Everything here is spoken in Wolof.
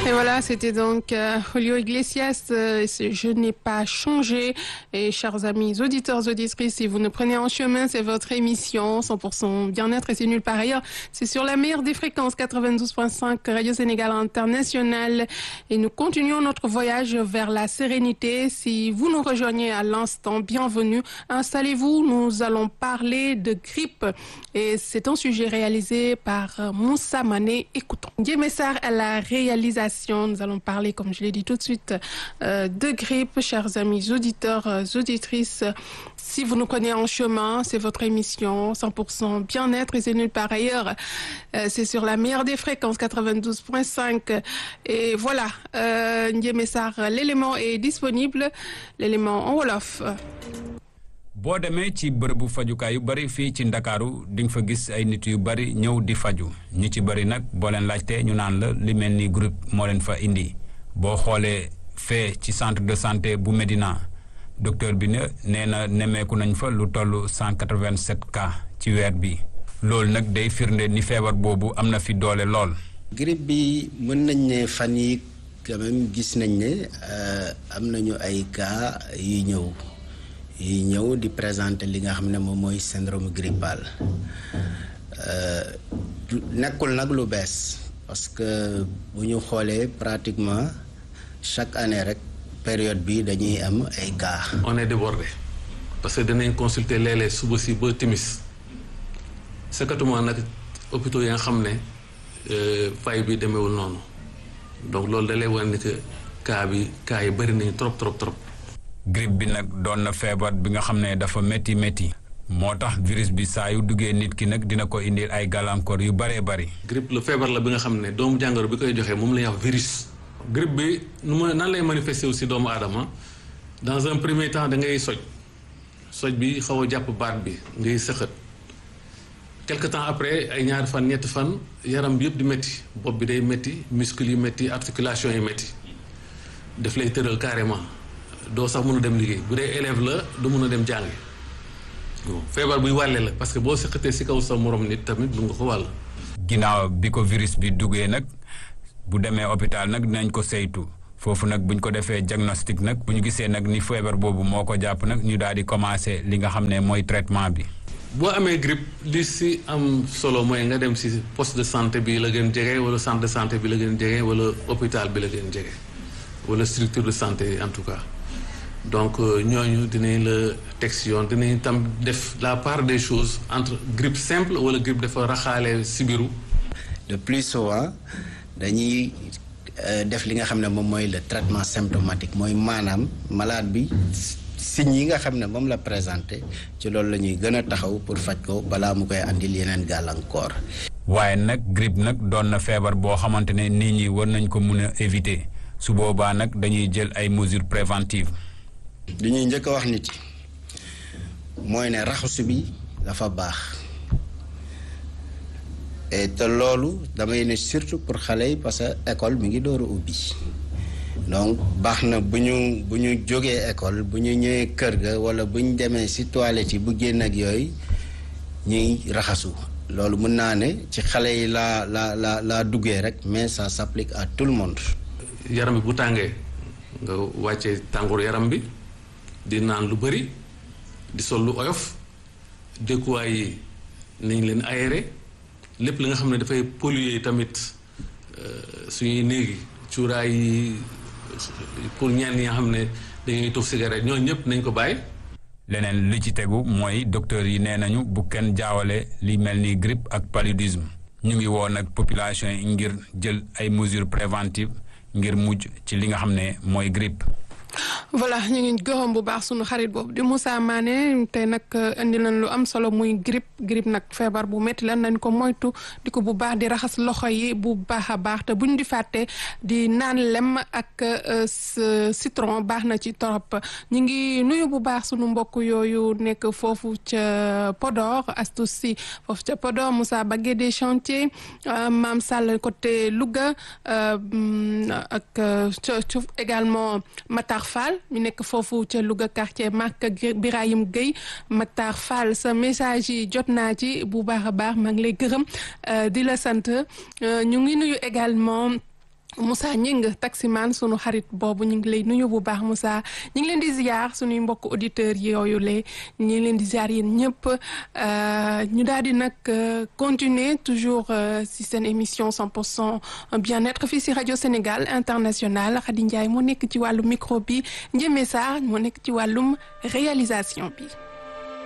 Et voilà, c'était donc euh, Julio Iglesias, euh, Je n'ai pas changé. Et chers amis auditeurs, auditrices, si vous nous prenez en chemin, c'est votre émission 100% bien-être et c'est nulle part ailleurs. C'est sur la meilleure des fréquences 92.5 Radio Sénégal International. Et nous continuons notre voyage vers la sérénité. Si vous nous rejoignez à l'instant, bienvenue. Installez-vous, nous allons parler de grippe. Et c'est un sujet réalisé par Moussa Mané. Écoutons. Messar à la réalisation. Nous allons parler, comme je l'ai dit tout de suite, euh, de grippe. Chers amis auditeurs, euh, auditrices, si vous nous connaissez en chemin, c'est votre émission 100% bien-être et c'est nulle part ailleurs. Euh, c'est sur la meilleure des fréquences 92.5. Et voilà, euh, Messar, l'élément est disponible, l'élément en Wolof. boo demee ci bërëbu fajukaay yu bari fii ci ndakaaru di nga fa gis ay nit yu bari ñëw di faju ñi ci bari nag boo leen laajtee ñu naan la li mel ni groupe moo leen fa indi boo xoolee fee ci centre de santé bu Médina docteur bi ne nee na nemmeeku nañ fa lu toll 187 cas ci weer bi loolu nag day firnde ni feebar boobu am na fi doole lool. grippe bi mën nañ ne fan yi quand même gis nañ ne am nañu ay cas yu ñëw. yi ñëw di présenter li nga xam ne moom mooy syndrome grippal nekkul nag lu bees parce que bu ñu xoolee pratiquement chaque année rek période bi dañuy am ay cas. on est débordé parce que dinañ consulter léeg-léeg suba si ba timis sakatuma nag hôpitaux yi nga xam ne fay bi demeewul noonu donc loolu da lay wane ni que cas bi cas yi bëri nañu trop trop trop. grippe bi nag doon na feebar bi nga xam ne dafa métti métti moo tax virus bi saa yu duggee nit ki nag dina ko indil ay gàllankoor yu bëree bëri. grippe la feebar la bi nga xam ne doomu jàngoro bi koy joxee moom la ñuy wax virus. grippe bi nu ma nan lay manifester aussi doomu aadama dans un premier temps da ngay soj soj bi xaw a jàpp baat bi ngay sëxët quelque temps après ay ñaari fan ñetti fan yaram bi yëpp di métti bopp bi day métti muscles yi métti articulation yi métti daf lay tëral carrément. doo sax mën a dem liggéey bu dee élève la du mën a dem jàngi feebar buy wàlle la parce que boo sëqatee si kaw sa morom nit tamit bu nga ko wàll. ginnaaw bi ko virus bi duggee nag bu demee hôpital nag dinañ ko saytu foofu nag buñ ko defee diagnostic nag bu ñu gisee nag ni feebar boobu moo ko jàpp nag ñu daal di commencé li nga xam ne mooy traitement bi. boo amee grippe li si am solo mooy nga dem si poste de santé bi la gën jege wala centre de santé bi la gën jege wala hôpital bi la gën jege wala structure de santé en tout cas. donc ñooñu dinañ la teg si yoon dinañ tam def la part des choses entre grippe simple wala grippe dafa raxaale sibiru de plus souvent dañuy def li nga xam ne moom mooy le traitement symptomatique mooy maanaam malade bi signes yi nga xam ne moom la présenté ci loolu la ñuy gën a taxaw pour faj ko balaa mu koy andil yeneen gàllankoor. waaye nag grippe nag doon na feebar boo xamante ne nit ñi war nañ ko mun a éviter su boobaa nag dañuy jël ay mesures préventives. li ñuy njëkk a wax nit yi mooy ne raxasu bi dafa baax et te loolu damay ne surtout pour xale yi parce que école mi ngi door a ubbi donc baax na bu ñu bu ñu jógee école bu ñu ñëwee kër ga wala bu ñu demee ci toilette yi bu génn ak yooyu ñuy raxasu loolu mën naa ne ci xale yi laa laa laa laa duggee rek mais ça s'applique à tout le monde. yaram bi bu tàngee nga wàccee tàngoor yaram bi. di naan lu bëri di sol lu oyof dëkkuwaay yi nañ leen aéré lépp li nga xam ne dafay polluer tamit suñuy néegi cuuraay yi pour ñenn ñi nga xam ne dañuy tux cigarette ñooñu ñëpp nañ ko bàyyi. leneen li ci tegu mooy docteur yi nee nañu bu kenn jaawale li mel ni grippe ak paludisme ñu ngi woo nag population yi ngir jël ay mesures préventives ngir mujj ci li nga xam ne mooy grippe. voilà ñu ngi gërëm bu baax sunu xarit boobu di Moussa Mané tey nag indi nañ lu am solo muy grippe grippe nag feebar bu métti la nañ ko moytu di ko bu baax di raxas loxo yi bu baax a baax te buñ di fàtte di naan lem ak citron baax na ci torop ñu ngi nuyu bu baax sunu mbokk yooyu nekk foofu ca Podor Astou Sy foofu ca Podor Moussa Bagué des chantiers Maam Sall côté Louga ak également Matar Fall ñu nekk foofu ca Louga quartier Marc Birahim Gueye Matar Fall sa message yi jot naa ci bu baax a baax maa ngi lay gërëm di la sant ñu ngi nuyu également Moussa Ñing taximan sunu xarit boobu ñu ngi lay nuyu bu baax Moussa ñu ngi leen di ziar sunuy mbokk auditeurs yooyu le ñu ngi leen di ziar yéen ñëpp ñu daal di nag continuer toujours si seen émission 100 pour cent bien-être fii si rajo Sénégal international Khady Ndiaye moo nekk ci wàllum micro bi Ndiémé Sarr moo nekk ci wàllum réalisation bi.